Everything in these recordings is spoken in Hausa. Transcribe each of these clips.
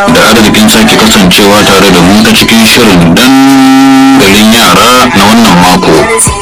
da arzikin sake kasancewa tare da mu ta cikin shirin dandalin yara na wannan mako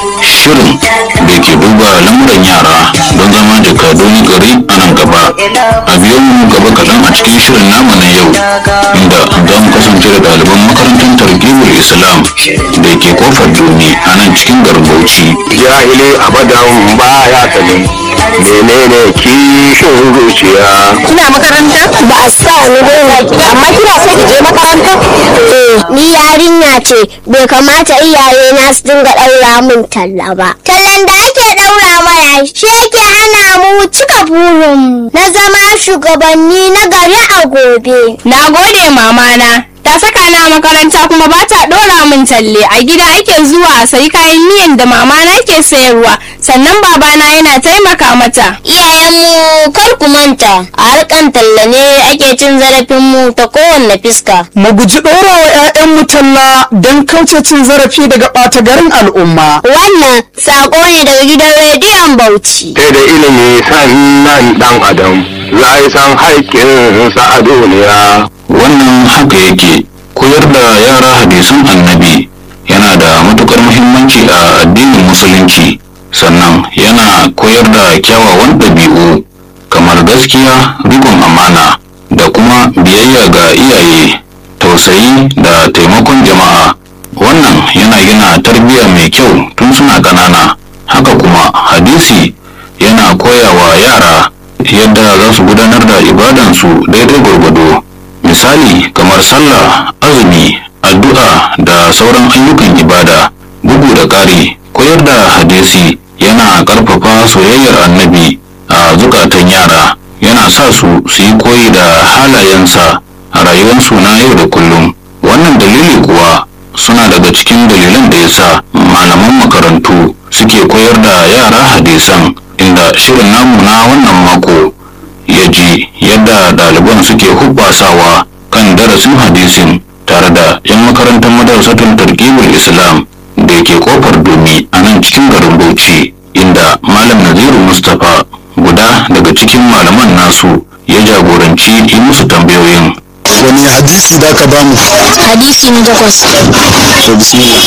shirin da ke duba lamuran yara don zama jakadun gari a nan gaba a biyo mu gaba kaɗan a cikin shirin namu na yau inda za mu kasance da ɗaliban makarantar targibul islam da ke kofar duni a nan cikin garin bauchi jahili abadan baya sanin menene kishin zuciya kina makaranta ba a sa ni ba amma kina so ki je makaranta eh ni yarinya ce bai kamata iyaye na su dinga daura min talla ba tallan da ake daura mana shi yake hana mu cika burin na zama shugabanni na gari a gobe na gode mamana ta saka na makaranta kuma ba ta dora min talle a gida ake zuwa a sayi kayan miyan da mamana ke sayarwa sannan babana yana taimaka mata iyayenmu kar ku manta a harkan talla ne ake cin zarafin mu ta kowanne fiska mu guji ɗora wa 'ya'yanmu talla don kauce cin zarafi daga ɓata garin al'umma. wannan sako ne daga gidan rediyon bauchi sai da ilimi sannan dan adam za yi san haƙƙinsa a duniya wannan haka yake koyar da yara hadisan annabi yana da matukar muhimmanci a addinin musulunci sannan yana koyar da kyawawan ɗabi'u kamar gaskiya rikon amana da kuma biyayya ga iyaye tausayi da taimakon jama'a wannan yana gina tarbiyya mai kyau tun suna ƙanana haka kuma hadisi yana koyawa yara yadda za su gudanar da ibadansu daidai gwargwado misali kamar sallah azumi addu'a da sauran ayyukan ibada bugu da ƙari koyar da hadisi yana ƙarfafa soyayyar annabi a zukatan yara yana sa su su yi koyi da halayensa a rayuwarsu na yau da kullum wannan dalili kuwa suna daga cikin dalilan da ya sa malaman makarantu suke koyar da yara hadisan inda shirin namu na wannan mako ya ji yadda ɗaliban suke hubbasawa kan darasin hadisin tare da 'yan makarantar madrasatul tarkibul islam da ke kofar domi a nan cikin garin bauchi inda malam naziru mustapha guda daga cikin malaman nasu ya jagoranci yi musu tambayoyin wani hadisi da ka bamu hadisi na takwas to bismillah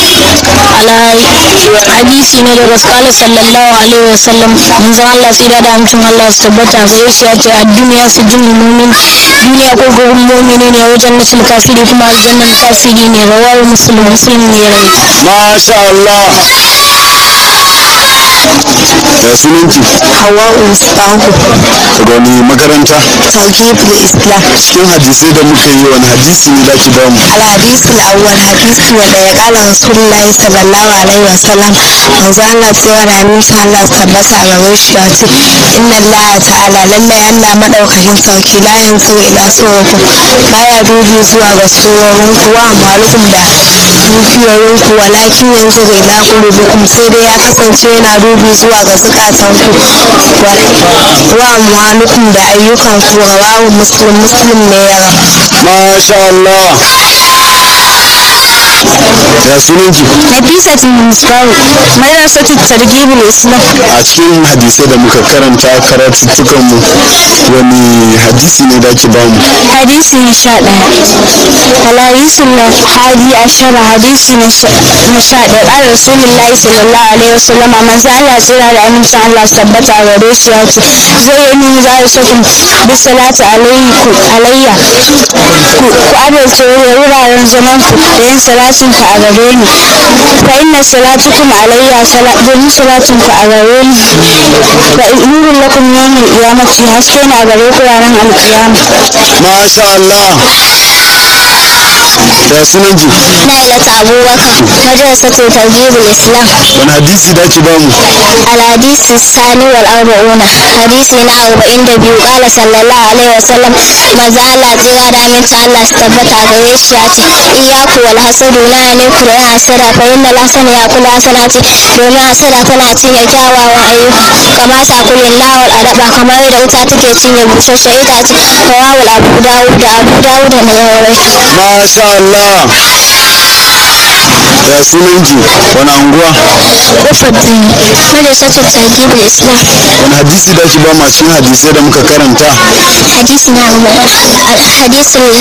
alai hadisi ne daga kala sallallahu alaihi wasallam manzon Allah sai da amincin Allah su tabbata gare shi ya ce a duniya su jin mumin duniya ko gurin mumini ne wajen nasul kafiri kuma aljannan kafiri ne rawar muslim muslim ne rai masha Allah ya sunanki hawa ustahu daga wani makaranta tawhidul islam cikin hadisai da muka yi wani hadisi ne da ki bamu الحديث الأول حديث ولا قال رسول الله صلى الله عليه وسلم manzo Allah tsira da aminci Allah tabbata a gare shi ya ce inna Allah ta'ala lalle Allah madaukakin sarki la yanzu ila suwakum baya dubi zuwa ga surorin ku wa amalukum da dukiyoyin ku walakin yanzu ila qulubikum sai dai ya kasance yana dubi zuwa ga zukatan ku wa amalukum da ayyukan ku rawahu muslim muslim ne ya raba masha Allah ya sunanki Nafisatu Musbahu madrasatu targhibul islam a cikin hadisai da muka karanta karatuttukan mu wani hadisi ne da ki bamu hadisi na sha ɗaya alhadisun na hadi ashara hadisi na sha ɗaya ƙara rasulullahi sallallahu alaihi wasallama manzo Allah tsira da amincin Allah su tabbata a gare shi ya ce zai yi nuni za a shakum bi salatu alayya ku adalce wuraren zaman ku da yin salatin ku a gare ni fa inna salatukum alayya domin salatin ku a gare ni fa nurun lakum yawmul qiyamati haske na gare ku ranar alkiyama masha Allah ya sunanki Nailat Abubakar madrasatul targhibul islam wani hadisi da ki bamu الحديث الثاني والأربعون حديثنا أربعين دبيو قال صلى الله عليه وسلم ما زال تيرا دامن الله استبت غريشياتي إياكو والحسد لا ينكو لا حسد فإن الحسن يأكل حسناتي domin hasada tana cinye kyawawan ayyuka kama sakulin lawal adaba kamar yadda wuta take cinye busasshen itace rawawul abu dawud da abu dawud da na rawaito masha Allah ya sunanki wani anguwa ufaddin madrasatul targhibul islam wani hadisi da ki bamu a cikin hadisai da muka karanta حديثنا حديث